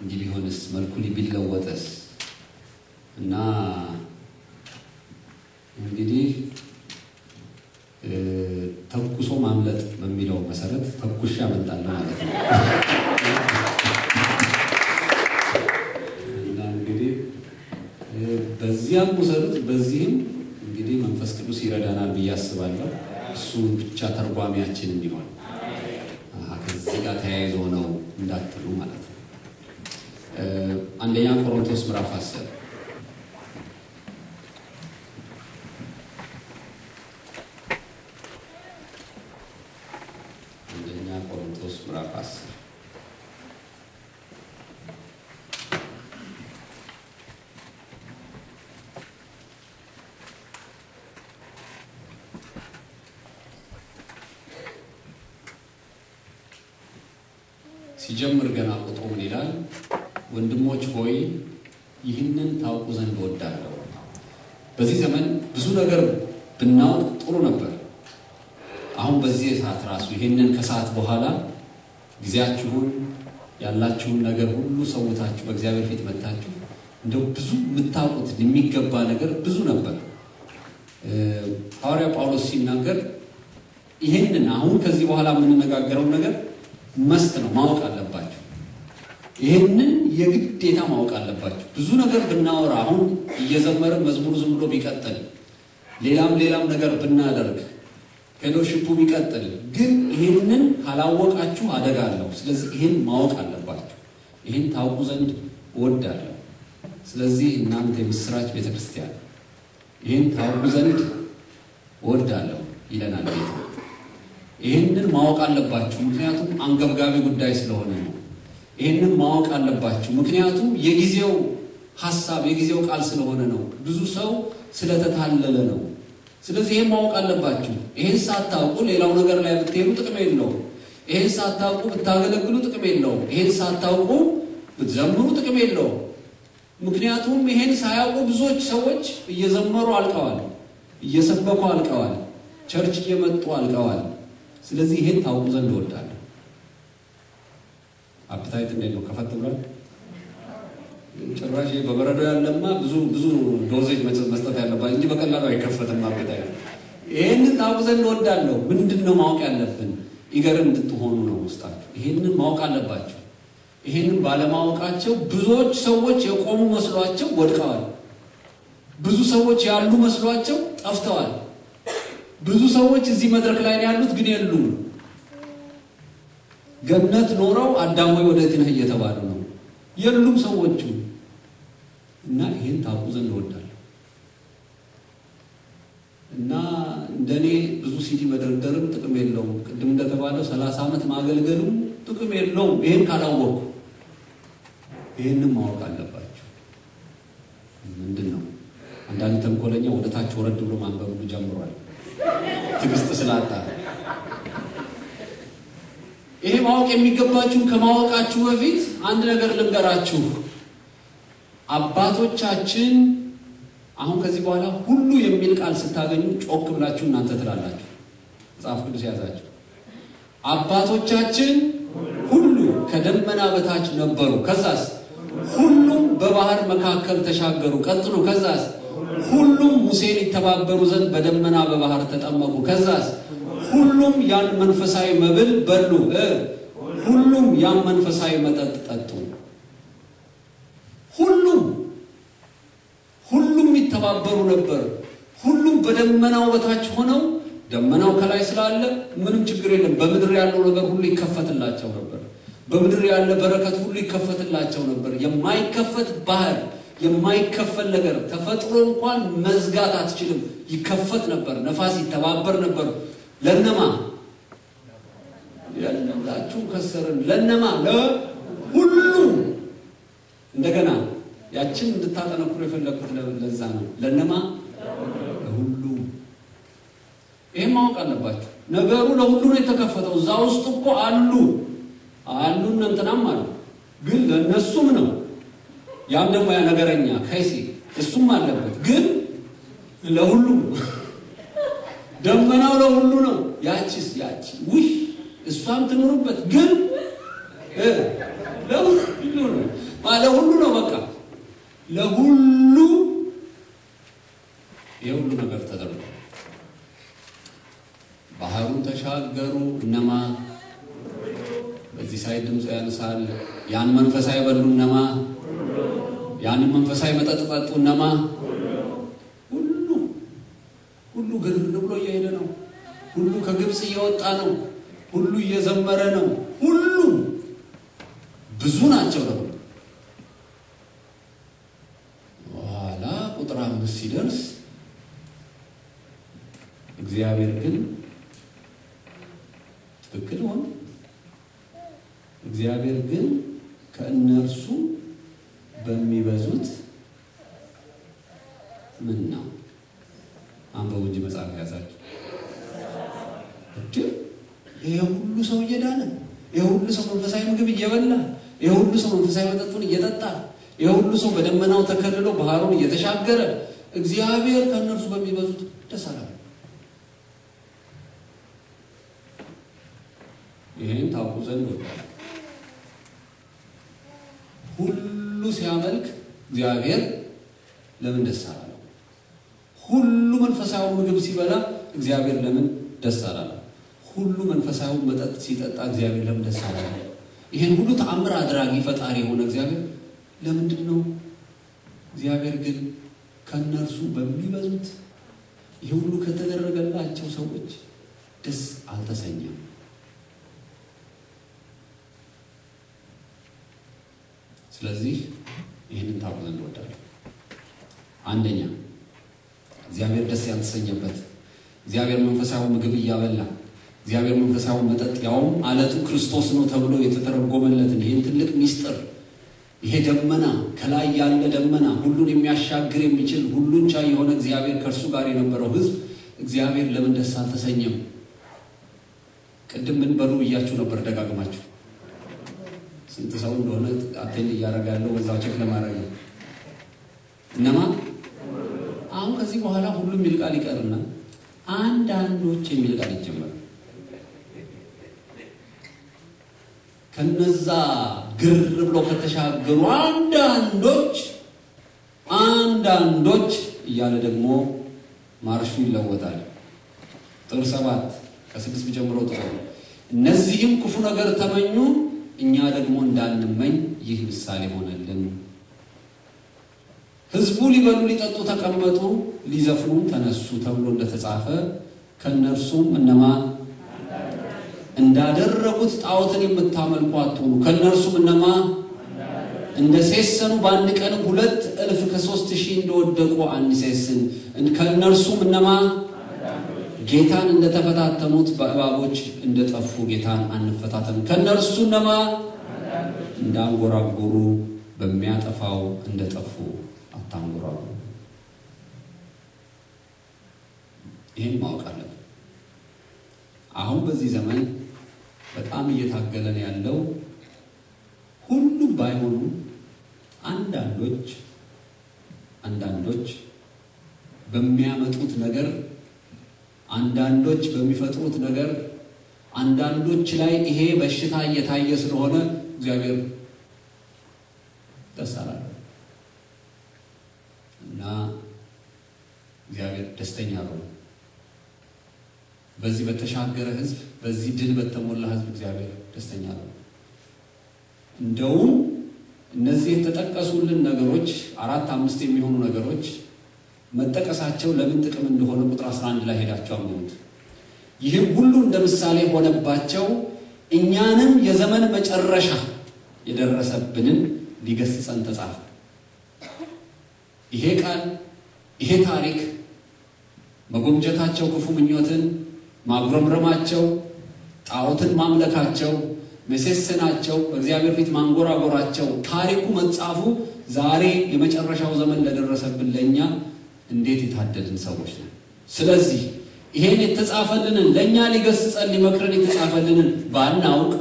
እንዲህ ቢሆንስ መልኩ ቢለወጥስ እና እንግዲህ ተኩሶ ማምለጥ በሚለው መሰረት ተኩሼ አመልጣለሁ ማለት ነው። እና እንግዲህ በዚያም ውሰዱት፣ በዚህም እንግዲህ መንፈስ ቅዱስ ይረዳናል ብዬ አስባለሁ። እሱ ብቻ ተርጓሚያችን እንዲሆን ከዚህ ጋር ተያይዞ ነው እንዳትሉ ማለት ነው። አንደኛ ቆሮንቶስ ምዕራፍ አስር አንደኛ ቆሮንቶስ ምዕራፍ አስር ሲጀምር ገና ቁጥሩ ምን ይላል? ወንድሞች ሆይ ይህንን ታውቁ ዘንድ እወዳለሁ። በዚህ ዘመን ብዙ ነገር ብናውቅ ጥሩ ነበር። አሁን በዚህ ሰዓት ራሱ ይህንን ከሰዓት በኋላ ጊዜያችሁን ያላችሁን ነገር ሁሉ ሰውታችሁ በእግዚአብሔር ፊት መታችሁ እንደው ብዙ የምታውቁት የሚገባ ነገር ብዙ ነበር። ሐዋርያ ጳውሎስ ሲናገር ይህንን አሁን ከዚህ በኋላ የምንነጋገረው ነገር መስት ነው፣ ማወቅ አለባችሁ። ይህንን የግዴታ ማወቅ አለባችሁ። ብዙ ነገር ብናወራ አሁን እየዘመርን መዝሙሩ ዝም ብሎ ቢቀጥል፣ ሌላም ሌላም ነገር ብናደርግ፣ ፌሎሺፑ ቢቀጥል፣ ግን ይህንን ካላወቃችሁ አደጋ አለው። ስለዚህ ይህን ማወቅ አለባችሁ። ይህን ታውቁ ዘንድ እወዳለሁ። ስለዚህ እናንተ የምስራች ቤተ ክርስቲያን ይህን ታውቁ ዘንድ እወዳለሁ ይለናል ጌታ። ይህንን ማወቅ አለባችሁ፣ ምክንያቱም አንገብጋቢ ጉዳይ ስለሆነ ነው። ይህንን ማወቅ አለባችሁ፣ ምክንያቱም የጊዜው ሀሳብ የጊዜው ቃል ስለሆነ ነው። ብዙ ሰው ስለተታለለ ነው። ስለዚህ ይህን ማወቅ አለባችሁ። ይህን ሳታውቁ ሌላው ነገር ላይ ብትሄዱ ጥቅም የለውም። ይህን ሳታውቁ ብታገለግሉ ጥቅም የለውም። ይህን ሳታውቁ ብትዘምሩ ጥቅም የለውም። ምክንያቱም ይህን ሳያውቁ ብዙዎች ሰዎች እየዘመሩ አልቀዋል፣ እየሰበኩ አልቀዋል፣ ቸርች እየመጡ አልቀዋል። ስለዚህ ይሄን ታውቁ ዘንድ እወዳለሁ። አፕታይት እንዴት ነው? ከፈት ብሏል። ጭራሽ በበረዶ ያለማ ብዙ ብዙ ዶዜጅ መስጠት ያለባት እንጂ በቀላሉ አይከፈትም አፕታይት። ይሄንን ታውቁ ዘንድ እወዳለሁ። ምንድን ነው ማወቅ ያለብን? ኢገር እንድትሆኑ ነው ውስጣችሁ። ይሄንን ማወቅ አለባችሁ። ይሄንን ባለማወቃቸው ብዙዎች ሰዎች የቆሙ መስሏቸው ወድቀዋል። ብዙ ሰዎች ያሉ መስሏቸው ጠፍተዋል። ብዙ ሰዎች እዚህ መድረክ ላይ ነው ያሉት፣ ግን የሉም። ገነት ኖረው አዳም ወይ ወዴት ነህ እየተባሉ ነው። የሉም ሰዎቹ እና ይህን ታውቁ ዘንድ እወዳለሁ። እና እንደኔ ብዙ ሲዲ መደርደርም ጥቅም የለውም። ቅድም እንደተባለው ሰላሳ ዓመት ማገልገሉም ጥቅም የለውም። ይህን ካላወቅኩ ይህንም ማወቅ አለባችሁ። ምንድን ነው አንዳንድ ተንኮለኛ ወደ ታች ወረድ ብሎ ማንበብ ሁሉ ጀምሯል። ትዕግስት ስላጣ ይሄ ማወቅ የሚገባችሁ ከማወቃችሁ በፊት አንድ ነገር ልንገራችሁ። አባቶቻችን አሁን ከዚህ በኋላ ሁሉ የሚል ቃል ስታገኙ ጮክ ብላችሁ እናንተ ትላላችሁ። መጽሐፍ ቅዱስ የያዛችሁ አባቶቻችን ሁሉ ከደመና በታች ነበሩ። ከዛስ ሁሉም በባህር መካከል ተሻገሩ። ቀጥሉ። ከዛስ ሁሉም ሙሴን ይተባበሩ ዘንድ በደመና በባህር ተጠመቁ። ከዛስ ሁሉም ያን መንፈሳዊ መብል በሉ፣ ሁሉም ያን መንፈሳዊ መጠጥ ጠጡ። ሁሉም ሁሉም ይተባበሩ ነበር። ሁሉም በደመናው በታች ሆነው ደመናው ከላይ ስላለ ምንም ችግር የለም። በምድር ያለው ነገር ሁሉ ይከፈትላቸው ነበር። በምድር ያለ በረከት ሁሉ ይከፈትላቸው ነበር። የማይከፈት ባህር የማይከፈል ነገር ተፈጥሮ እንኳን መዝጋት አትችልም። ይከፈት ነበር። ነፋስ ይተባበር ነበር። ለነማ ያላችሁ ከሰርን ለነማ ለሁሉ እንደገና ያችን እንድታጠነክሩ የፈለግኩት ለዛ ነው። ለነማ ለሁሉ ይህም ማወቅ አለባችሁ። ነገሩ ለሁሉ ነው የተከፈተው። እዛ ውስጥ እኮ አሉ አሉ እንትናም አሉ፣ ግን ለእነሱም ነው ያም ደግሞ ያ ነገረኛ ከይሲ እሱም አለበት፣ ግን ለሁሉ ደመናው ለሁሉ ነው። ያቺስ ያቺ ውይ እሷም ትኖርበት፣ ግን ለሁሉ ነው። ለሁሉ ነው በቃ ለሁሉ የሁሉ ነገር ተደርጓል። ባህሩን ተሻገሩ እነማ በዚህ ሳይድ ድምፁ ያነሳል። ያን መንፈሳዊ በሉ እነማ ያንን መንፈሳዊ መጠጥ ጠጡ እነማ ሁሉ ሁሉ ግር ብሎ እየሄደ ነው። ሁሉ ከግብፅ እየወጣ ነው። ሁሉ እየዘመረ ነው። ሁሉ ብዙ ናቸው ነው። በኋላ ቁጥር አምስት ሲደርስ እግዚአብሔር ግን ትክክል ሆነ። እግዚአብሔር ግን ከእነርሱ በሚበዙት ምን ነው አንበቡ እንጂ መጽሐፍ ያዛችሁ እድል ይሄ ሁሉ ሰው እየዳነ ይሄ ሁሉ ሰው መንፈሳዊ ምግብ እየበላ ይሄ ሁሉ ሰው መንፈሳዊ መጠጡን እየጠጣ ይሄ ሁሉ ሰው በደመናው ተከልሎ ባህሩን እየተሻገረ እግዚአብሔር ከእነርሱ በሚበዙት ደስ አላለ። ይህን ታውቁ ዘንድ ወዳለ ሁሉ ሲያመልክ እግዚአብሔር ለምን ደስ አላለው? ሁሉ መንፈሳዊ ምግብ ሲበላ እግዚአብሔር ለምን ደስ አላለው? ሁሉ መንፈሳዊ መጠጥ ሲጠጣ እግዚአብሔር ለምን ደስ አላለው? ይህን ሁሉ ተአምር አድራጊ ፈጣሪ የሆነ እግዚአብሔር ለምንድን ነው? እግዚአብሔር ግን ከእነርሱ በሚበዙት ይህ ሁሉ ከተደረገላቸው ሰዎች ደስ አልተሰኘም። ስለዚህ ይህንን ታውቁ ዘንድ እወዳለሁ። አንደኛ እግዚአብሔር ደስ ያልተሰኘበት እግዚአብሔር መንፈሳዊ ምግብ እያበላ እግዚአብሔር መንፈሳዊ መጠጥ ያውም አለቱ ክርስቶስ ነው ተብሎ የተተረጎመለትን ይህን ትልቅ ሚስጥር ይሄ ደመና ከላይ ያለ ደመና ሁሉን የሚያሻግር የሚችል ሁሉን ቻይ የሆነ እግዚአብሔር ከእርሱ ጋር የነበረው ሕዝብ እግዚአብሔር ለምን ደስ አልተሰኘም? ቅድም ምን በሉ ብያችሁ ነበር ደጋግማችሁ ስንት ሰው እንደሆነ አቴንድ እያደረገ ያለው በዛው ቼክ ለማድረግ ነው። እነማ አሁን ከዚህ በኋላ ሁሉም የሚል ቃል ይቀርና አንዳንዶች የሚል ቃል ይጀመራል። ከነዛ ግር ብሎ ከተሻገሩ አንዳንዶች አንዳንዶች እያለ ደግሞ ማርሹ ይለወጣል። ቁጥር ሰባት ከስድስት ጀምሮ ጥሩ እነዚህም ክፉ ነገር ተመኙ እኛ ደግሞ እንዳንመኝ ይህ ምሳሌ ሆነልን። ሕዝቡ ሊበሉ ሊጠጡ ተቀመጡ፣ ሊዘፍኑም ተነሱ ተብሎ እንደተጻፈ ከእነርሱም እነማ እንዳደረጉት ጣዖትን የምታመልኩ አትሆኑ። ከእነርሱም እነማ እንደ ሴሰኑ በአንድ ቀን ሁለት እልፍ ከሶስት ሺህ እንደወደቁ አንሴስን። ከእነርሱም እነማ ጌታን እንደተፈታተኑት በእባቦች እንደጠፉ ጌታን አንፈታተኑ። ከእነርሱ እነማ እንዳንጎራጎሩ በሚያጠፋው እንደጠፉ አታንጎራጉሩ። ይህን ማወቅ አለብን። አሁን በዚህ ዘመን በጣም እየታገለን ያለው ሁሉም ባይሆኑ አንዳንዶች አንዳንዶች በሚያመጡት ነገር አንዳንዶች በሚፈጥሩት ነገር አንዳንዶች ላይ ይሄ በሽታ እየታየ ስለሆነ እግዚአብሔር ደስ አላለ እና እግዚአብሔር ደስተኛ ነው። በዚህ በተሻገረ ሕዝብ በዚህ ድል በተሞላ ሕዝብ እግዚአብሔር ደስተኛ ነው። እንደውም እነዚህ የተጠቀሱልን ነገሮች አራት አምስት የሚሆኑ ነገሮች መጠቀሳቸው ለምን ጥቅም እንደሆነ ቁጥር 11 ላይ ሄዳቸው አንብቡት። ይህም ሁሉ እንደ ምሳሌ ሆነባቸው እኛንም የዘመን መጨረሻ የደረሰብንን ሊገስጸን ተጻፈ። ይሄ ቃል ይሄ ታሪክ መጎምጀታቸው፣ ክፉ ምኞትን ማጉረምረማቸው፣ ጣዖትን ማምለካቸው፣ መሴሰናቸው፣ በእግዚአብሔር ፊት ማንጎራጎራቸው ታሪኩ መጻፉ ዛሬ የመጨረሻው ዘመን ለደረሰብን ለእኛ እንዴት የታደልን ሰዎች ነን። ስለዚህ ይሄን የተጻፈልንን ለእኛ ሊገስጸን ሊመክረን የተጻፈልንን ባናውቅ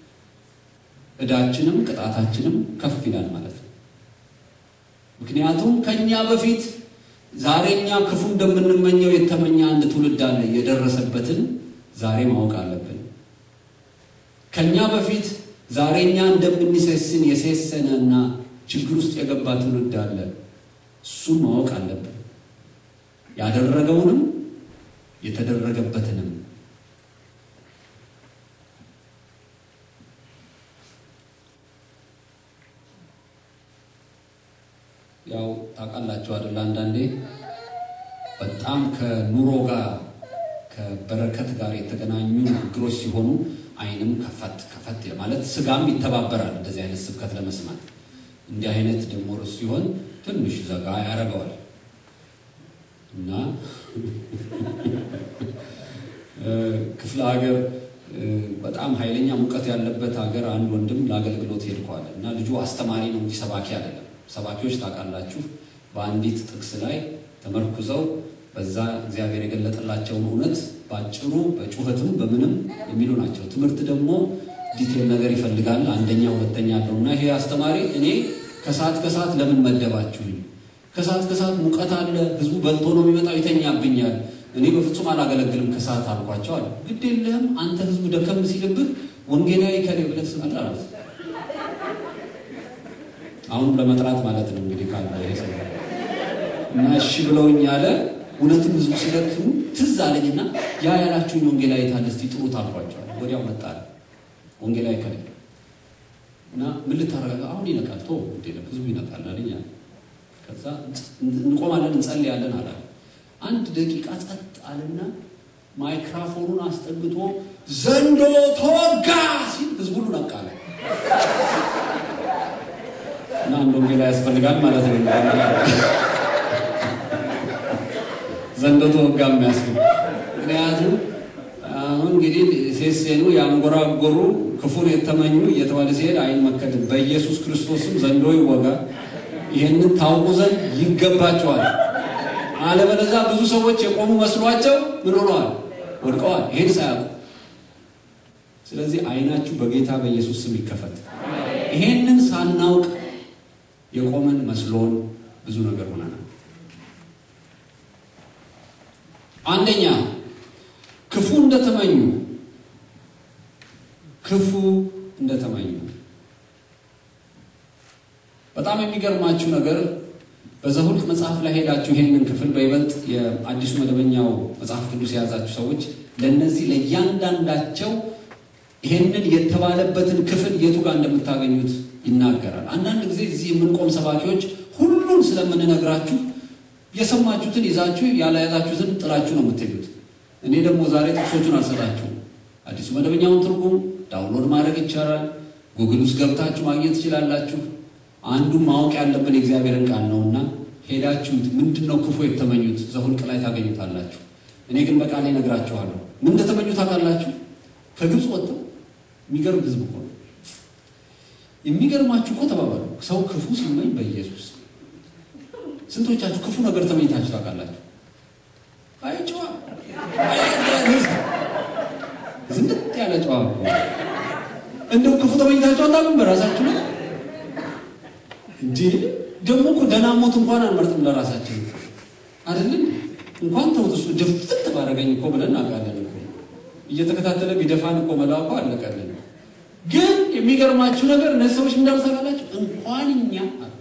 ዕዳችንም ቅጣታችንም ከፍ ይላል ማለት ነው። ምክንያቱም ከእኛ በፊት ዛሬ እኛ ክፉ እንደምንመኘው የተመኘ አንድ ትውልድ አለ። የደረሰበትን ዛሬ ማወቅ አለብን። ከእኛ በፊት ዛሬ እኛ እንደምንሴስን የሴሰነና ችግር ውስጥ የገባ ትውልድ አለ። እሱን ማወቅ አለብን። ያደረገውንም የተደረገበትንም ያው ታውቃላችሁ አይደል? አንዳንዴ በጣም ከኑሮ ጋር ከበረከት ጋር የተገናኙ ንግግሮች ሲሆኑ ዓይንም ከፈት ከፈት ማለት ስጋም ይተባበራል እንደዚህ አይነት ስብከት ለመስማት። እንዲህ አይነት ደግሞ ርዕስ ሲሆን ትንሽ ዘጋ ያደርገዋል እና ክፍለ ሀገር በጣም ኃይለኛ ሙቀት ያለበት ሀገር አንድ ወንድም ለአገልግሎት ሄድኳል እና ልጁ አስተማሪ ነው እንጂ ሰባኪ አይደለም። ሰባኪዎች ታውቃላችሁ፣ በአንዲት ጥቅስ ላይ ተመርኩዘው በዛ እግዚአብሔር የገለጠላቸውን እውነት በአጭሩ በጩኸትም በምንም የሚሉ ናቸው። ትምህርት ደግሞ ዲቴል ነገር ይፈልጋል። አንደኛ ሁለተኛ አለው እና ይሄ አስተማሪ እኔ ከሰዓት ከሰዓት ለምን መደባችሁኝ? ከሰዓት ከሰዓት ሙቀት አለ፣ ህዝቡ በልቶ ነው የሚመጣው፣ ይተኛብኛል። እኔ በፍጹም አላገለግልም ከሰዓት አልኳቸው አለ። ግድ የለህም አንተ ህዝቡ ደከም ሲልብህ ወንጌላዊ ከሌ ብለህ ስመጣ አሉት። አሁንም ለመጥራት ማለት ነው እንግዲህ ካለ ይሄ ሰው እና እሺ ብለውኝ ያለ እውነትም ህዝቡ ሲደክሙ ትዝ አለኝና ያ ያላችሁኝ ወንጌላዊ ታለ እስቲ ጥሩት አልኳቸዋል። ወዲያው መጣ ወንጌላዊ ከሌ እና ምን ልታረጋ አሁን ይነቃል ቶ ህዝቡ ይነቃል አለኝ። ከዛ እንቆማለን እንጸልያለን አላለ። አንድ ደቂቃ ጸጥ አለና ማይክራፎኑን አስጠግቶ ዘንዶ ተወጋ ሲል ህዝቡ ሁሉ ነቃለ። እና አንድ ወንጌላ ያስፈልጋል ማለት ነው። ዘንዶ ተወጋ የሚያስብል ምክንያቱም አሁን እንግዲህ ሴሴኑ ያንጎራጎሩ ክፉን የተመኙ እየተባለ ሲሄድ አይመከትም። በኢየሱስ ክርስቶስም ዘንዶ ይወጋ። ይህንን ታውቁ ዘንድ ይገባቸዋል። አለበለዚያ ብዙ ሰዎች የቆሙ መስሏቸው ምን ሆነዋል? ወድቀዋል። ይሄን ሳያውቁ። ስለዚህ ዓይናችሁ በጌታ በኢየሱስ ስም ይከፈት። ይሄንን ሳናውቅ የቆመን መስሎን ብዙ ነገር ሆነናል። አንደኛ ክፉ እንደተመኙ ክፉ እንደተመኙ በጣም የሚገርማችሁ ነገር በዘኍልቍ መጽሐፍ ላይ ሄዳችሁ ይሄንን ክፍል በይበልጥ የአዲሱ መደበኛው መጽሐፍ ቅዱስ የያዛችሁ ሰዎች ለእነዚህ ለእያንዳንዳቸው ይሄንን የተባለበትን ክፍል የቱ ጋር እንደምታገኙት ይናገራል። አንዳንድ ጊዜ እዚህ የምንቆም ሰባኪዎች ሁሉን ስለምንነግራችሁ የሰማችሁትን ይዛችሁ ያልያዛችሁትን ጥላችሁ ነው የምትሄዱት። እኔ ደግሞ ዛሬ ጥቅሶቹን አልሰጣችሁም። አዲሱ መደበኛውን ትርጉም ዳውንሎድ ማድረግ ይቻላል። ጉግል ውስጥ ገብታችሁ ማግኘት ትችላላችሁ። አንዱ ማወቅ ያለብን የእግዚአብሔርን ቃል ነውና ሄዳችሁት ምንድን ነው ክፉ የተመኙት ዘኍልቍ ላይ ታገኙታላችሁ። እኔ ግን በቃሌ እነግራችኋለሁ። ምን እንደተመኙ ታውቃላችሁ? ከግብፅ ወጥተው የሚገርም ህዝብ እኮ ነው። የሚገርማችሁ እኮ ተባባሉ። ሰው ክፉ ሲመኝ በኢየሱስ ስንቶቻችሁ ክፉ ነገር ተመኝታችሁ ታውቃላችሁ? አይ ጨዋ ዝንጥ ያለ ጨዋ እንደው ክፉ ተመኝታችሁ አታውቁም? በራሳችሁ ነው እንዴ? ደግሞ እኮ ደህና ሞት እንኳን አንመርጥም ለራሳችን አይደለም። እንኳን ተውት እሱ ድፍት ባደረገኝ እኮ ብለን እናውቃለን እኮ እየተከታተለ ቢደፋን እኮ መላኩ አለቀልን። ግን የሚገርማችሁ ነገር እነዚህ ሰዎች እንዳሉ ታውቃላችሁ? እንኳን እኛ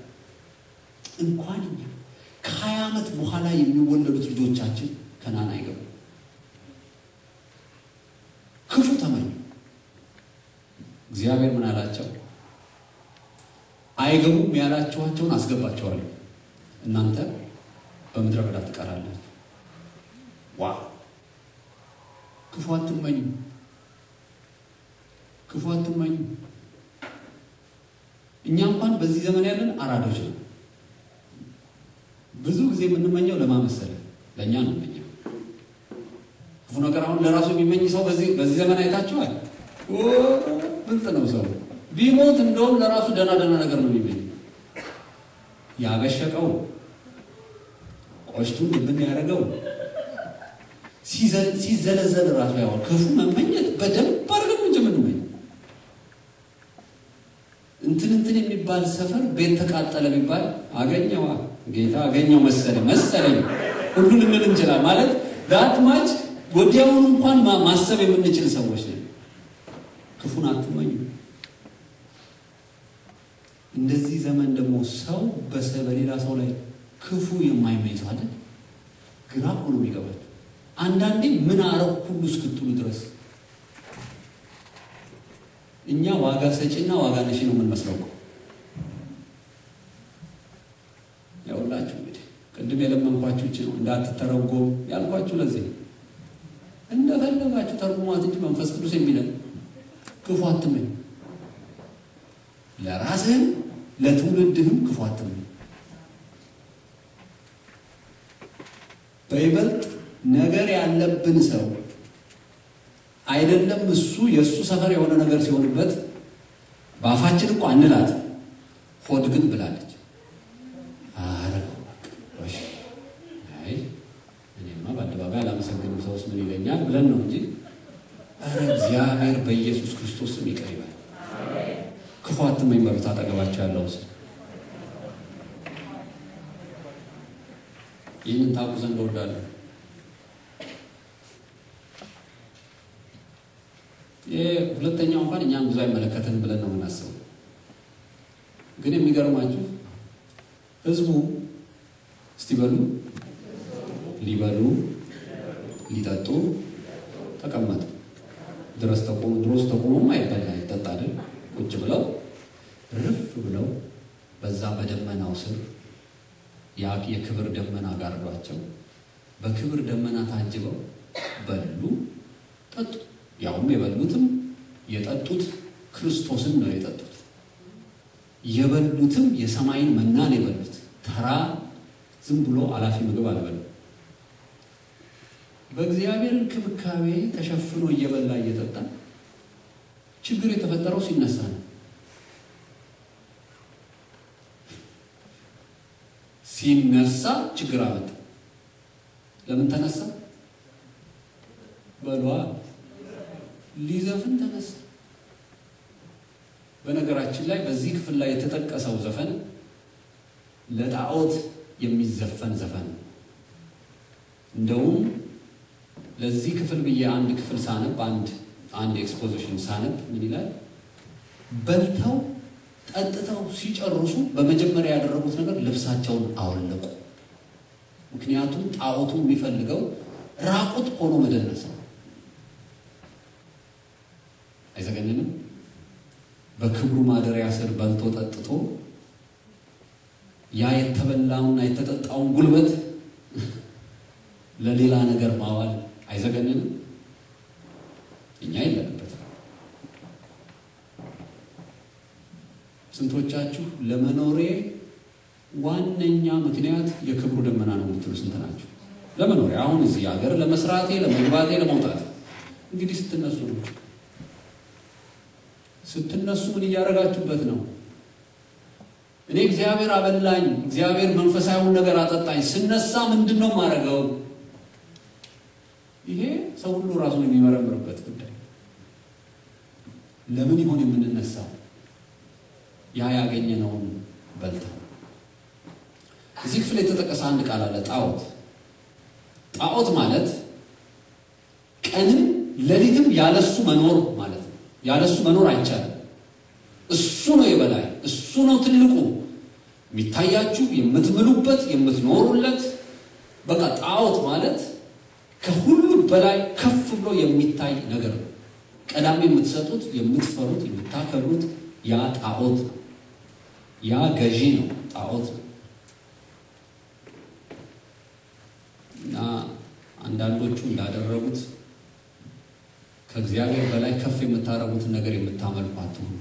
እንኳን እኛ ከሀያ ዓመት በኋላ የሚወለዱት ልጆቻችን ከናን አይገቡም። ክፉ ተመኙ። እግዚአብሔር ምን አላቸው? አይገቡም ያላችኋቸውን አስገባቸዋለሁ፣ እናንተ በምድረ በዳ ትቀራላችሁ። ዋ ክፉ አትመኙ፣ ክፉ አትመኙ። እኛ እንኳን በዚህ ዘመን ያለን አራዶች ነው። ብዙ ጊዜ የምንመኘው ለማመሰል ለእኛ ነው የምንመኘው ክፉ ነገር። አሁን ለራሱ የሚመኝ ሰው በዚህ በዚህ ዘመን አይታችኋል። ብልጥ ነው ሰው ቢሞት እንደውም ለራሱ ደህና ደህና ነገር ነው የሚመኝ። ያበሸቀው ቆሽቱን ድብን ያደረገው ሲዘለዘል ራሱ ያው ክፉ መመኘት በደንብ አድርገን እንጂ የምንመኝ እንትን እንትን የሚባል ሰፈር ቤት ተቃጠለ የሚባል አገኘዋ ጌታ አገኘው መሰለኝ መሰለኝ ሁሉ ልንል እንችላል። ማለት ዳትማች ወዲያውኑ እንኳን ማሰብ የምንችል ሰዎች ነን። ክፉን አትመኙ። እንደዚህ ዘመን ደግሞ ሰው በሌላ ሰው ላይ ክፉ የማይመኝ ሰው አለ። ግራ እኮ ነው የሚገባቸው። አንዳንዴ ምን አረግ ሁሉ እስክትሉ ድረስ እኛ ዋጋ ሰጪና ዋጋ ነሺ ነው የምንመስለው እኮ። ያውላችሁ እንግዲህ ቅድም የለመንኳችሁ እቺ ነው እንዳትተረጎም ያልኳችሁ ለዚህ ነው። እንደፈለጋችሁ ተርጉሟት እንጂ መንፈስ ቅዱስ የሚለን ክፉ አትመኝ፣ ለራስህም ለትውልድህም ክፉ አትመኝ። በይበልጥ ነገር ያለብን ሰው አይደለም እሱ የእሱ ሰፈር የሆነ ነገር ሲሆንበት በአፋችን እኮ አንላት፣ ሆድ ግን ብላለች። አይ እኔማ በአደባባይ አላመሰግንም ሰውስ ምን ይለኛል ብለን ነው እንጂ ኧረ እግዚአብሔር በኢየሱስ ክርስቶስ ስም ይቅር ይበል። ክፉ አትመኝ በሉት አጠገባቸው ያለው ሰው። ይህንን ታውቁ ዘንድ እወዳለሁ። ሁለተኛው እንኳን እኛም ብዙ አይመለከተን ብለን ነው የምናስበው። ግን የሚገርማችሁ ህዝቡ እስቲ በሉ ሊበሉ ሊጠጡ ተቀመጡ። ድረስ ተቆሙ ድሮስ ተቆሙም አይበላ ይጠጣ አይደል? ቁጭ ብለው ርፍ ብለው በዛ በደመናው ስር ያ የክብር ደመና ጋርዷቸው በክብር ደመና ታጅበው በሉ ጠጡ። ያውም የበሉትም የጠጡት ክርስቶስን ነው የጠጡት። የበሉትም የሰማይን መናን የበሉት ተራ ዝም ብሎ አላፊ ምግብ አልበሉ። በእግዚአብሔር እንክብካቤ ተሸፍኖ እየበላ እየጠጣ ችግር የተፈጠረው ሲነሳ ነው። ሲነሳ ችግር አመጣ። ለምን ተነሳ? በሏ ሊዘፍን ተነሳ። በነገራችን ላይ በዚህ ክፍል ላይ የተጠቀሰው ዘፈን ለጣዖት የሚዘፈን ዘፈን ነው። እንደውም ለዚህ ክፍል ብዬ አንድ ክፍል ሳነብ አንድ አንድ ኤክስፖዚሽን ሳነብ ምን ይላል? በልተው ጠጥተው ሲጨርሱ በመጀመሪያ ያደረጉት ነገር ልብሳቸውን አወለቁ። ምክንያቱም ጣዖቱ የሚፈልገው ራቁት ሆኖ መደነስ ነው። አይዘገንንም? በክብሩ ማደሪያ ስር በልቶ ጠጥቶ ያ የተበላውና የተጠጣውን ጉልበት ለሌላ ነገር ማዋል አይዘገንንም? እኛ የለንበት። ስንቶቻችሁ ለመኖሬ ዋነኛ ምክንያት የክብሩ ደመና ነው የምትሉ ስንት ናችሁ? ለመኖሬ አሁን እዚህ ሀገር ለመስራቴ፣ ለመግባቴ፣ ለመውጣት እንግዲህ ስትነሱ ነው ስትነሱ ምን እያደረጋችሁበት ነው? እኔ እግዚአብሔር አበላኝ፣ እግዚአብሔር መንፈሳዊውን ነገር አጠጣኝ፣ ስነሳ ምንድን ነው የማደርገው? ይሄ ሰው ሁሉ ራሱን የሚመረምርበት ጉዳይ። ለምን ይሆን የምንነሳው? ያ ያገኘነውን በልተው። እዚህ ክፍል የተጠቀሰ አንድ ቃል አለ፣ ጣዖት። ጣዖት ማለት ቀንም ሌሊትም ያለሱ መኖር ማለት ነው። ያለሱ መኖር አይቻልም። እሱ ነው የበላይ፣ እሱ ነው ትልቁ የሚታያችሁ፣ የምትምሉበት፣ የምትኖሩለት። በቃ ጣዖት ማለት ከሁሉ በላይ ከፍ ብሎ የሚታይ ነገር ነው። ቀዳሚ የምትሰጡት፣ የምትፈሩት፣ የምታከብሩት ያ ጣዖት ነው። ያ ገዢ ነው፣ ጣዖት ነው። እና አንዳንዶቹ እንዳደረጉት ከእግዚአብሔር በላይ ከፍ የምታረጉትን ነገር የምታመልኩ አትሁኑ።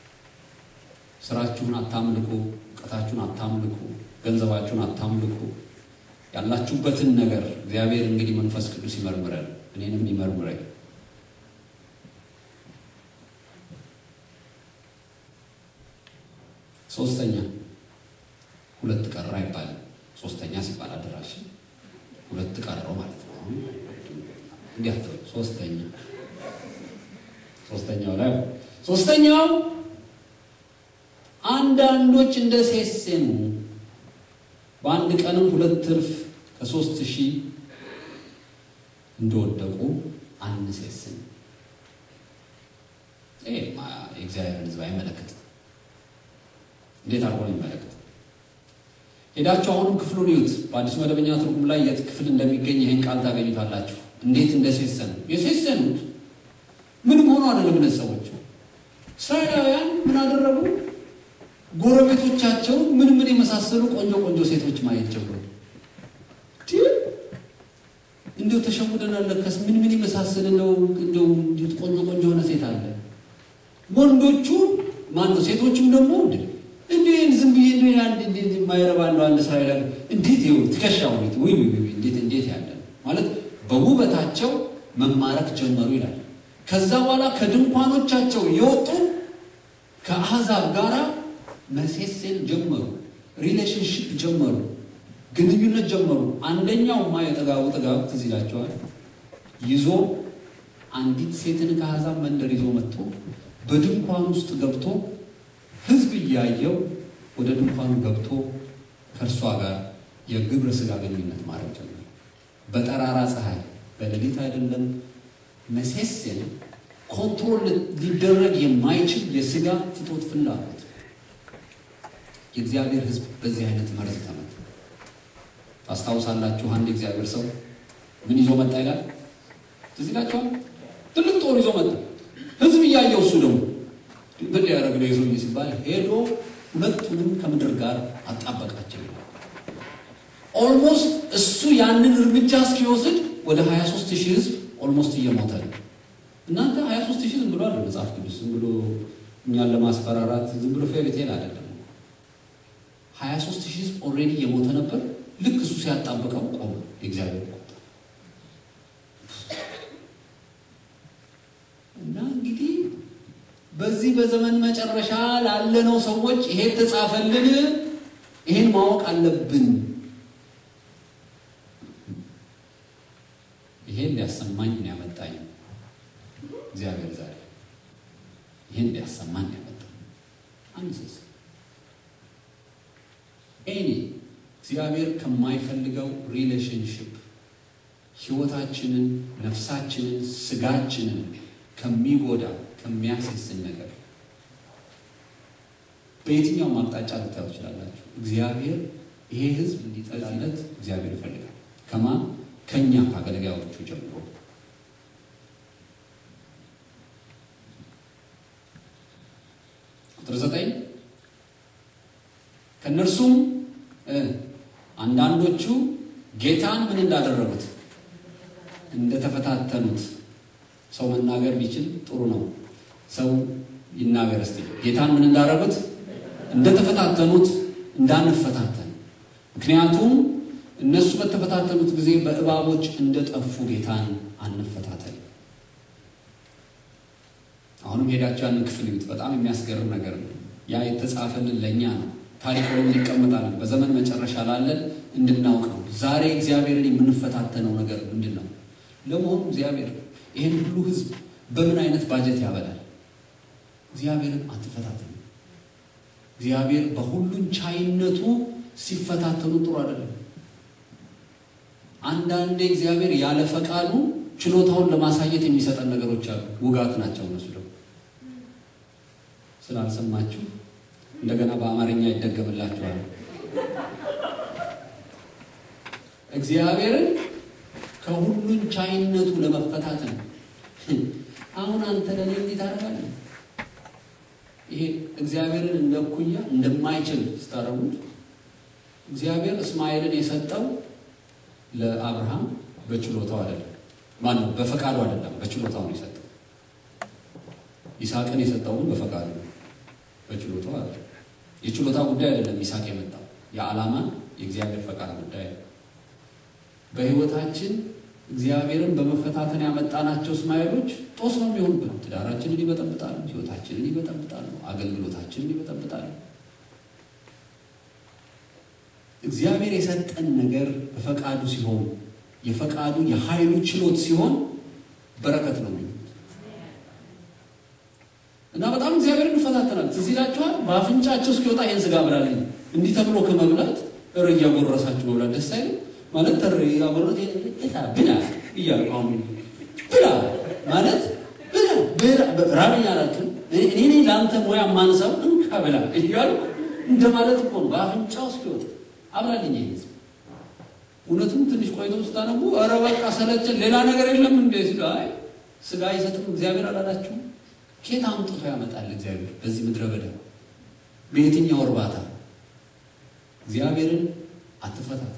ስራችሁን አታምልኩ፣ እውቀታችሁን አታምልኩ፣ ገንዘባችሁን አታምልኩ። ያላችሁበትን ነገር እግዚአብሔር እንግዲህ መንፈስ ቅዱስ ይመርምረን፣ እኔንም ይመርምረኝ። ሶስተኛ ሁለት ቀረ አይባልም። ሶስተኛ ሲባል አደራሽ ሁለት ቀረው ማለት ነው። እንዲህ ሶስተኛ ሶስተኛው ላይ ሶስተኛው አንዳንዶች እንደ ሴሴኑ በአንድ ቀንም ሁለት ትርፍ ከሶስት ሺህ እንደወደቁ አንሴስን። ይሄ የእግዚአብሔርን ሕዝብ አይመለከትም። እንዴት አድርጎ ነው የሚመለከት? ሄዳችሁ አሁንም ክፍሉን ይዩት። በአዲሱ መደበኛ ትርጉም ላይ የት ክፍል እንደሚገኝ ይህን ቃል ታገኙታላችሁ። እንዴት እንደሴሰኑ የሴሰኑት ምንም ሆኖ አይደለም። እነዚህ ሰዎች እስራኤላውያን ምን አደረጉ? ጎረቤቶቻቸው ምን ምን የመሳሰሉ ቆንጆ ቆንጆ ሴቶች ማየት ጀመሩ። እንዲሁ ተሸውደናል። ለከስ ምን ምን የመሳሰል ነው እንደው ቆንጆ ቆንጆ የሆነ ሴት አለ። ወንዶቹ ማን ነው? ሴቶቹም ደግሞ እንዴ እንዴ ዝም ብዬ እንዴ አንድ እንዴ የማይረባ ነው አንድ እስራኤላዊ እንዴት ይው ትከሻው ነው ወይ ወይ እንዴት እንዴት ያለ ማለት በውበታቸው መማረክ ጀመሩ ይላል። ከዛ በኋላ ከድንኳኖቻቸው የወጡ ከአሕዛብ ጋር መሴሴን ጀመሩ፣ ሪሌሽንሽፕ ጀመሩ፣ ግንኙነት ጀመሩ። አንደኛው ማ የጥጋቡ ጥጋብ ትዝ ይላቸዋል። ይዞ አንዲት ሴትን ከአሕዛብ መንደር ይዞ መጥቶ በድንኳን ውስጥ ገብቶ ሕዝብ እያየው ወደ ድንኳኑ ገብቶ ከእርሷ ጋር የግብረ ሥጋ ግንኙነት ማድረግ ጀመረ። በጠራራ ፀሐይ፣ በሌሊት አይደለም። መሴሴን ኮንትሮል ሊደረግ የማይችል የሥጋ ፍቶት ፍላጎት የእግዚአብሔር ሕዝብ በዚህ አይነት መርዝ ተመታ። ታስታውሳላችሁ? አንድ የእግዚአብሔር ሰው ምን ይዞ መጣ ይላል? ትዝ ይላችኋል? ትልቅ ጦር ይዞ መጣ። ሕዝብ እያየው እሱ ደግሞ ምን ሊያደርግ ነው ይዞኝ ሲባል ሄዶ ሁለቱንም ከምድር ጋር አጣበቃቸው ይላል። ኦልሞስት እሱ ያንን እርምጃ እስኪወስድ ወደ 23 ሺህ ሕዝብ ኦልሞስት እየሞተ ነው። እናንተ 23 ሺህ ዝም ብሎ አለ መጽሐፍ ቅዱስ ዝም ብሎ እኛን ለማስፈራራት ዝም ብሎ ፌሪቴል አይደለም። 23 ሺህ ሕዝብ ኦልሬዲ እየሞተ ነበር። ልክ እሱ ሲያጣብቀው ቆመ። የእግዚአብሔር ቁጣ እና እንግዲህ በዚህ በዘመን መጨረሻ ላለነው ሰዎች ይሄ ተጻፈልን፣ ይሄን ማወቅ አለብን። ይሄን ሊያሰማኝ ነው ያመጣኝ እግዚአብሔር ዛሬ ይሄን ሊያሰማኝ ያመጣኝ አንድ ሰስ ኤኒ እግዚአብሔር ከማይፈልገው ሪሌሽንሽፕ ህይወታችንን፣ ነፍሳችንን፣ ስጋችንን ከሚጎዳ ከሚያስስን ነገር በየትኛውም አቅጣጫ ልታዩ ትችላላችሁ። እግዚአብሔር ይሄ ህዝብ እንዲጠላለት እግዚአብሔር ይፈልጋል። ከማን ከኛ ከአገልጋዮቹ ጀምሮ ቁጥር ዘጠኝ ከእነርሱም አንዳንዶቹ ጌታን ምን እንዳደረጉት እንደተፈታተኑት ሰው መናገር ቢችል ጥሩ ነው። ሰው ይናገር እስቲ። ጌታን ምን እንዳደረጉት እንደተፈታተኑት እንዳንፈታተን። ምክንያቱም እነሱ በተፈታተኑት ጊዜ በእባቦች እንደጠፉ ጌታን አንፈታተን። አሁንም ሄዳቸው ያንን ክፍል ይዩት። በጣም የሚያስገርም ነገር ነው። ያ የተጻፈልን ለእኛ ነው። ታሪክ ሆኖ ይቀመጣል። በዘመን መጨረሻ ላለን እንድናውቅ ነው። ዛሬ እግዚአብሔርን የምንፈታተነው ነገር ምንድን ነው? ለመሆኑ እግዚአብሔር ይህን ሁሉ ህዝብ በምን አይነት ባጀት ያበላል? እግዚአብሔርን አትፈታተኑ። እግዚአብሔር በሁሉን ቻይነቱ ሲፈታተኑ ጥሩ አይደለም። አንዳንዴ እግዚአብሔር ያለ ፈቃዱ ችሎታውን ለማሳየት የሚሰጠን ነገሮች አሉ። ውጋት ናቸው እነሱ ደግሞ። ስላልሰማችሁ እንደገና በአማርኛ ይደገምላችኋል። እግዚአብሔርን ከሁሉን ቻይነቱ ለመፈታተን አሁን አንተ ለኔ እንዴት ታደርጋለህ? ይሄ እግዚአብሔርን እንደ እኩያ እንደማይችል ስታደርጉት እግዚአብሔር እስማኤልን የሰጠው ለአብርሃም በችሎታው አይደለም። ማን ነው? በፈቃዱ አይደለም፣ በችሎታው ነው የሰጠው። ይስሐቅን የሰጠው ግን በፈቃዱ ነው፣ በችሎታው አይደለም። የችሎታ ጉዳይ አይደለም ይስሐቅ የመጣው የዓላማ የእግዚአብሔር ፈቃድ ጉዳይ ነው። በህይወታችን እግዚአብሔርን በመፈታተን ያመጣናቸው እስማኤሎች ጦስ ነው የሚሆኑብን። ትዳራችንን ይበጠብጣሉ፣ ህይወታችንን ይበጠብጣሉ፣ አገልግሎታችንን ይበጠብጣሉ። እግዚአብሔር የሰጠን ነገር በፈቃዱ ሲሆን የፈቃዱ የኃይሉ ችሎት ሲሆን በረከት ነው የሚሆኑት እና በጣም እግዚአብሔር እንፈታተናል። ትዝ ይላችኋል። በአፍንጫቸው እስኪወጣ ይህን ስጋ ብላለኝ እንዲህ ተብሎ ከመብላት እር እያጎረሳችሁ መብላት ደስ አይልም ማለት ተር ያጎረት ብላ እያሉ አሁን ብላ ማለት ብላ ራበኝ አላልክም። እኔ ለአንተ ሙያ ማንሳው እንካ ብላ እያሉ እንደማለት እኮ ነው። በአፍንጫው እስኪወጣ አብራልኝ ይሄ እውነቱም ትንሽ ቆይቶ ስታነቡ ኧረ በቃ ሰለቸን፣ ሌላ ነገር የለም እንዴ ሲሉ አይ ስጋ አይሰጥም እግዚአብሔር አላላችሁም? ኬት አምጥቶ ያመጣል እግዚአብሔር በዚህ ምድረ በዳ በየትኛው እርባታ? እግዚአብሔርን አትፈታተን።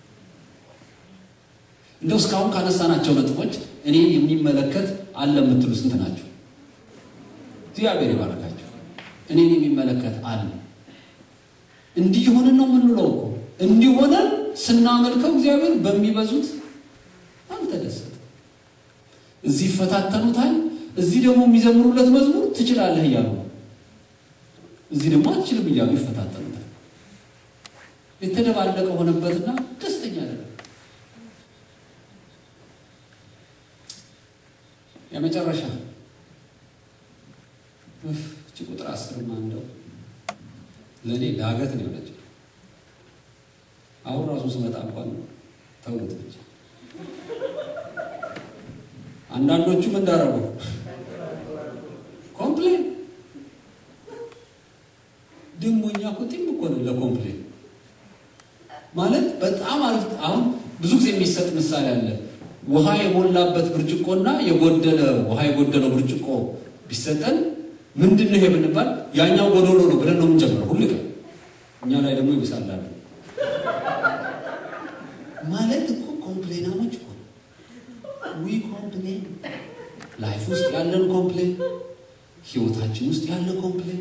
እንደው እስካሁን ካነሳናቸው ነጥቦች እኔን የሚመለከት አለ የምትሉ ስንት ናቸው? እግዚአብሔር ይባረካቸው። እኔን የሚመለከት አለ። እንዲህ ሆነን ነው የምንለው እኮ እንዲህ ሆነን ስናመልከው እግዚአብሔር በሚበዙት አልተደሰተም። እዚህ ይፈታተኑታል፣ እዚህ ደግሞ የሚዘምሩለት መዝሙር ትችላለህ እያሉ እዚህ ደግሞ አትችልም እያሉ ይፈታተኑታል። የተደባለቀ ሆነበትና ደስተኛ አይደለም። የመጨረሻ እቺ ቁጥር አስርማ እንደው ለእኔ ዳገት ነው የሆነችው። አሁን ራሱ ስመጣ እንኳን ተውት ብቻ። አንዳንዶቹም እንዳረጉ ኮምፕሌን ደግሞ እኛ እኮ ጢም እኮ ነው ለኮምፕሌን ማለት በጣም አሪፍ። አሁን ብዙ ጊዜ የሚሰጥ ምሳሌ አለ። ውሃ የሞላበት ብርጭቆና የጎደለ ውሃ የጎደለው ብርጭቆ ቢሰጠን ምንድን ነው ይሄ ብንባል ያኛው ጎዶሎ ነው ብለን ነው የምንጀምረው ሁል ቀን። እኛ ላይ ደግሞ ይብሳላል ማለት እኮ ኮምፕሌናሞች እኮ ዊ ኮምፕሌን ላይፍ ውስጥ ያለን ኮምፕሌን፣ ህይወታችን ውስጥ ያለ ኮምፕሌን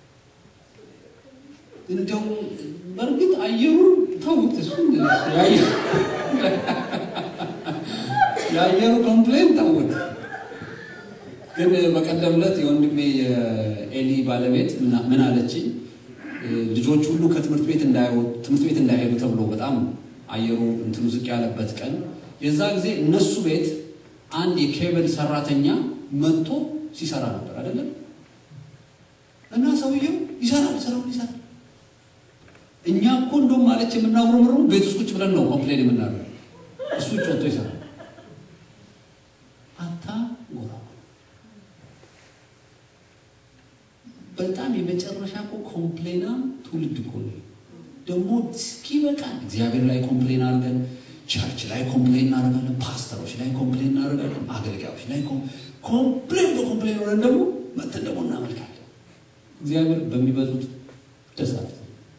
እንደው በእርግጥ አየሩን ተውት፣ እሱ የአየሩ ኮምፕሌን ተውት። ግን በቀደም ዕለት የወንድሜ የኤሊ ባለቤት ምን አለችኝ? ልጆች ሁሉ ከትምህርት ቤት እንዳይወጡ ትምህርት ቤት እንዳይሄዱ ተብሎ በጣም አየሩ እንትኑ ዝቅ ያለበት ቀን የዛ ጊዜ እነሱ ቤት አንድ የኬብል ሰራተኛ መጥቶ ሲሰራ ነበር አይደለም። እና ሰውየው ይሰራል፣ ስራውን ይሰራል። እኛ እኮ እንደውም ማለች የምናምረምሩ ቤት ውስጥ ቁጭ ብለን ነው ኮምፕሌን የምናደርገው። እሱ ውጭ ወጥቶ ይሰራል። አታ ጎራ በጣም የመጨረሻ እኮ ኮምፕሌናም ትውልድ እኮ ነው። ደግሞ እስኪ በቃ እግዚአብሔር ላይ ኮምፕሌን አድርገን ቸርች ላይ ኮምፕሌን እናደርጋለን፣ ፓስተሮች ላይ ኮምፕሌን እናደርጋለን፣ አገልጋዮች ላይ ኮምፕሌን በኮምፕሌን ሆነን ደግሞ መተን ደግሞ እናመልካለን። እግዚአብሔር በሚበዙት ደስ አለ።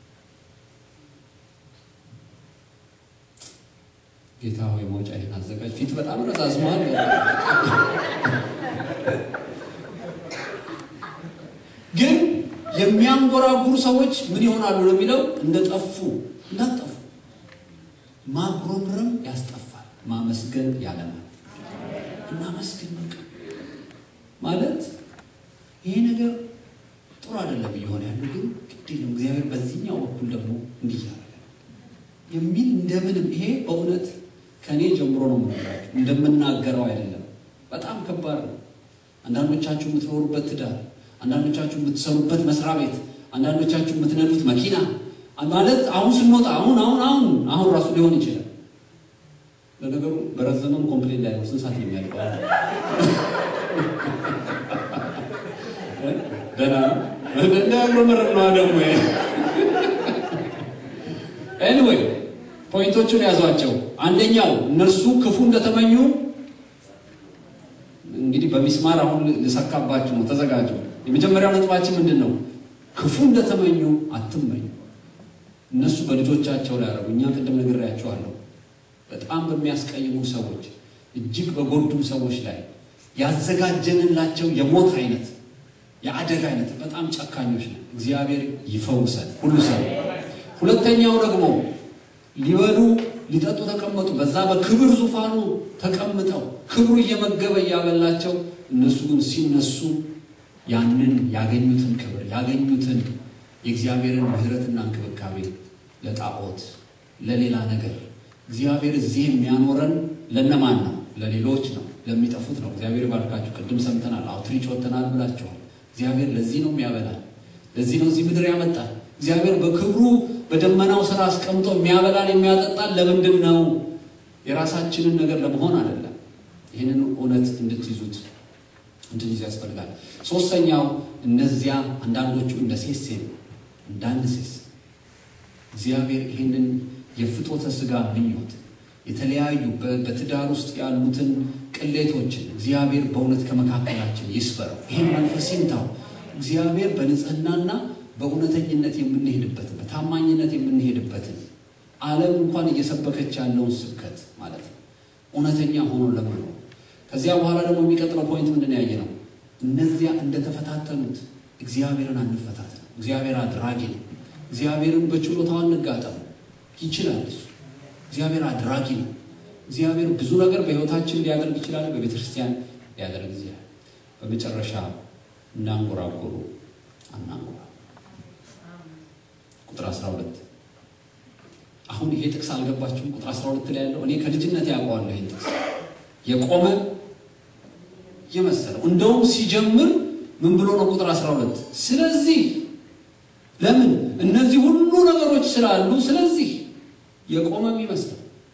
ጌታ ሆይ መውጫ ይህን አዘጋጅ። ፊት በጣም ረዛዝሟል። ግን የሚያንጎራጉሩ ሰዎች ምን ይሆናሉ ነው የሚለው እንደጠፉ እንዳጠፉ ማጉረምረም ያስጠፋል፣ ማመስገን ያለማል። እናመስግን በቃ ማለት ይሄ ነገር ጥሩ አይደለም እየሆነ ያለው ግን ግድ የለም እግዚአብሔር በዚህኛው በኩል ደግሞ እንዲህ ያደርጋል የሚል እንደምንም ይሄ በእውነት ከእኔ ጀምሮ ነው የምነግራችሁ፣ እንደምናገረው አይደለም። በጣም ከባድ ነው። አንዳንዶቻችሁ የምትኖሩበት ትዳር፣ አንዳንዶቻችሁ የምትሰሩበት መስሪያ ቤት፣ አንዳንዶቻችሁ የምትነዱት መኪና ማለት አሁን ስንወጣ አሁን አሁን አሁን አሁን ራሱ ሊሆን ይችላል። ለነገሩ በረዘመም ኮምፕሌን ላይ ነው ስንት ሰዓት የሚያልቀው? ደህና ነው እንዳያጉረመርም ነዋ ደግሞ ኤኒዌይ ፖይንቶቹን ያዟቸው። አንደኛው እነርሱ ክፉ እንደተመኙ እንግዲህ በሚስማር አሁን ልሰካባችሁ ነው፣ ተዘጋጁ። የመጀመሪያው ነጥባችን ምንድን ነው? ክፉ እንደተመኙ አትመኙ። እነሱ በልጆቻቸው ላይ ያደረጉ እኛ ቅድም ነግሬያቸዋለሁ። በጣም በሚያስቀይሙ ሰዎች፣ እጅግ በጎዱ ሰዎች ላይ ያዘጋጀንላቸው የሞት አይነት የአደጋ አይነት በጣም ጨካኞች ነው። እግዚአብሔር ይፈውሰን ሁሉ ሰው ሁለተኛው ደግሞ ሊበሉ ሊጠጡ ተቀመጡ። በዛ በክብር ዙፋኑ ተቀምጠው ክብሩ እየመገበ እያበላቸው፣ እነሱ ግን ሲነሱ ያንን ያገኙትን ክብር ያገኙትን የእግዚአብሔርን ምሕረትና እንክብካቤ ለጣዖት ለሌላ ነገር እግዚአብሔር እዚህ የሚያኖረን ለነማን ነው? ለሌሎች ነው፣ ለሚጠፉት ነው። እግዚአብሔር ባርካችሁ። ቅድም ሰምተናል፣ አውትሪች ወጥተናል ብላችኋል። እግዚአብሔር ለዚህ ነው የሚያበላል፣ ለዚህ ነው እዚህ ምድር ያመጣል። እግዚአብሔር በክብሩ በደመናው ስራ አስቀምጦ የሚያበላን የሚያጠጣን ለምንድን ነው? የራሳችንን ነገር ለመሆን አይደለም። ይህንን እውነት እንድትይዙት እንድንይዝ ያስፈልጋል። ሶስተኛው እነዚያ አንዳንዶቹ እንደ ሴሴም እንዳንሴስ እግዚአብሔር ይህንን የፍቶተ ስጋ ምኞት የተለያዩ በትዳር ውስጥ ያሉትን ቅሌቶችን እግዚአብሔር በእውነት ከመካከላችን ይስበረው። ይህን መንፈስ ይምታው። እግዚአብሔር በንጽህናና በእውነተኝነት የምንሄድበትን በታማኝነት የምንሄድበትን ዓለም እንኳን እየሰበከች ያለውን ስብከት ማለት ነው እውነተኛ ሆኖ ለመኖር ከዚያ በኋላ ደግሞ የሚቀጥለው ፖይንት ምንድን ያየ ነው? እነዚያ እንደተፈታተኑት እግዚአብሔርን አንፈታተን። እግዚአብሔር አድራጊ ነው። እግዚአብሔርን በችሎታው አንጋጠም። ይችላል እሱ። እግዚአብሔር አድራጊ ነው። እግዚአብሔር ብዙ ነገር በሕይወታችን ሊያደርግ ይችላል። በቤተ ክርስቲያን ሊያደርግ ይችላል። በመጨረሻ እናንጎራጎሩ አናንጎራ ቁጥር 12 አሁን ይሄ ጥቅስ አልገባችሁም? ቁጥር 12 ላይ ያለው እኔ ከልጅነት ያውቀዋለሁ። ይሄን ጥቅስ የቆመ የመሰለው እንደውም ሲጀምር ምን ብሎ ነው? ቁጥር 12 ስለዚህ ለምን እነዚህ ሁሉ ነገሮች ስላሉ ስለዚህ የቆመም ይመስላል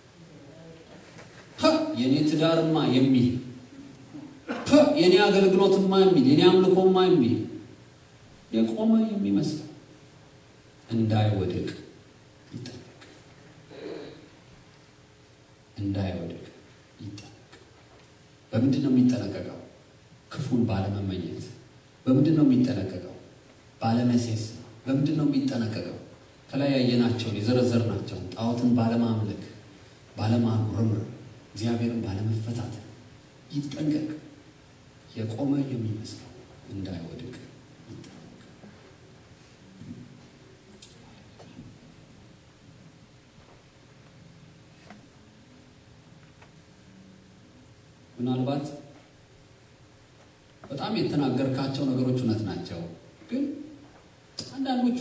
የኔ ትዳርማ የሚል የኔ አገልግሎትማ የሚል የኔ አምልኮማ የሚል የቆመ የሚመስለው እንዳይወድቅ ይጠነቅ እንዳይወድቅ ይጠነቅ። በምንድን ነው የሚጠነቀቀው? ክፉን ባለመመኘት። በምንድን ነው የሚጠነቀቀው? ባለመሴስ። በምንድን ነው የሚጠነቀቀው? ከላይ ያየናቸውን የዘረዘርናቸውን ጣዖትን ባለማምለክ፣ ባለማጉረምረም፣ እግዚአብሔርን ባለመፈታተን ይጠንቀቅ። የቆመ የሚመስለው እንዳይወድቅ ይጠነቅ። ምናልባት በጣም የተናገርካቸው ነገሮች እውነት ናቸው፣ ግን አንዳንዶቹ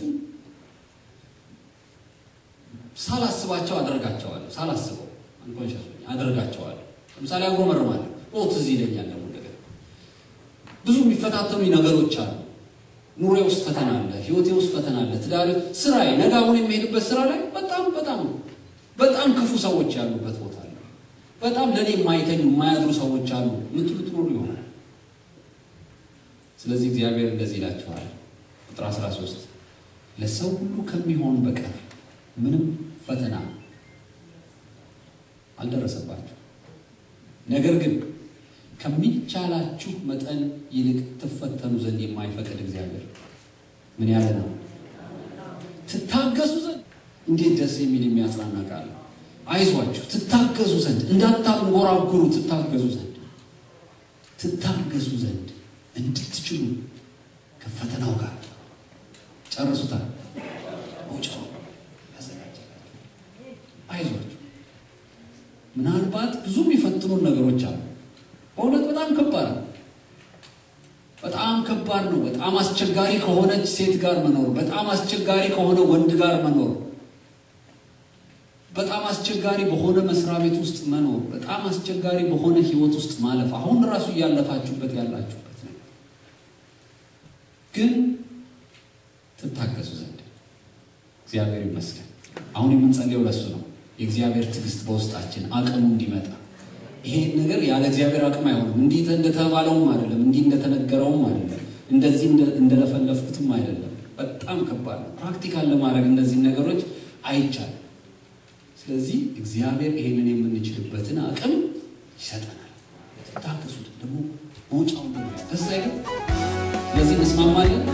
ሳላስባቸው አደርጋቸዋለሁ። ሳላስበው አንኮንሸስ አደርጋቸዋለሁ። ለምሳሌ አጉረመርማለሁ። ኦ ትዝ ይለኛል ደግሞ ነገር ብዙ የሚፈታተኑኝ ነገሮች አሉ። ኑሬ ውስጥ ፈተና አለ፣ ህይወቴ ውስጥ ፈተና አለ፣ ትዳር፣ ስራዬ፣ ነገ አሁን የሚሄድበት ስራ ላይ በጣም በጣም በጣም ክፉ ሰዎች ያሉበት ቦታ አለ። በጣም ለእኔ የማይተኙ የማያድሩ ሰዎች አሉ ምትሉት ኖሩ ይሆናል። ስለዚህ እግዚአብሔር እንደዚህ ይላችኋል ቁጥር 13 ለሰው ሁሉ ከሚሆን በቀር ምንም ፈተና አልደረሰባችሁ። ነገር ግን ከሚቻላችሁ መጠን ይልቅ ትፈተኑ ዘንድ የማይፈቅድ እግዚአብሔር ምን ያለ ነው? ትታገሱ ዘንድ። እንዴት ደስ የሚል የሚያጽናና ቃል! አይዟችሁ፣ ትታገሱ ዘንድ፣ እንዳታንጎራጉሩ፣ ትታገሱ ዘንድ፣ ትታገሱ ዘንድ እንድትችሉ ከፈተናው ጋር ጨርሱታል መውጫው አይዟችሁ። ምናልባት ብዙ የሚፈትኑን ነገሮች አሉ። በእውነት በጣም ከባድ ነው። በጣም ከባድ ነው። በጣም አስቸጋሪ ከሆነች ሴት ጋር መኖር፣ በጣም አስቸጋሪ ከሆነ ወንድ ጋር መኖር፣ በጣም አስቸጋሪ በሆነ መስሪያ ቤት ውስጥ መኖር፣ በጣም አስቸጋሪ በሆነ ሕይወት ውስጥ ማለፍ፣ አሁን ራሱ እያለፋችሁበት ያላችሁበት ነው። ግን ትታገሱ ዘንድ እግዚአብሔር ይመስገን። አሁን የምንጸልየው ለሱ ነው። የእግዚአብሔር ትዕግስት በውስጣችን አቅሙ እንዲመጣ ይሄን ነገር ያለ እግዚአብሔር አቅም አይሆንም። እንዲህ እንደተባለውም አይደለም፣ እንዲህ እንደተነገረውም አይደለም፣ እንደዚህ እንደለፈለፍኩትም አይደለም። በጣም ከባድ ነው። ፕራክቲካል ለማድረግ እነዚህ ነገሮች አይቻልም። ስለዚህ እግዚአብሔር ይሄንን የምንችልበትን አቅም ይሰጠናል። ታገሱት ደግሞ መውጫውን ደስ አይልም። ስለዚህ እንስማማለን።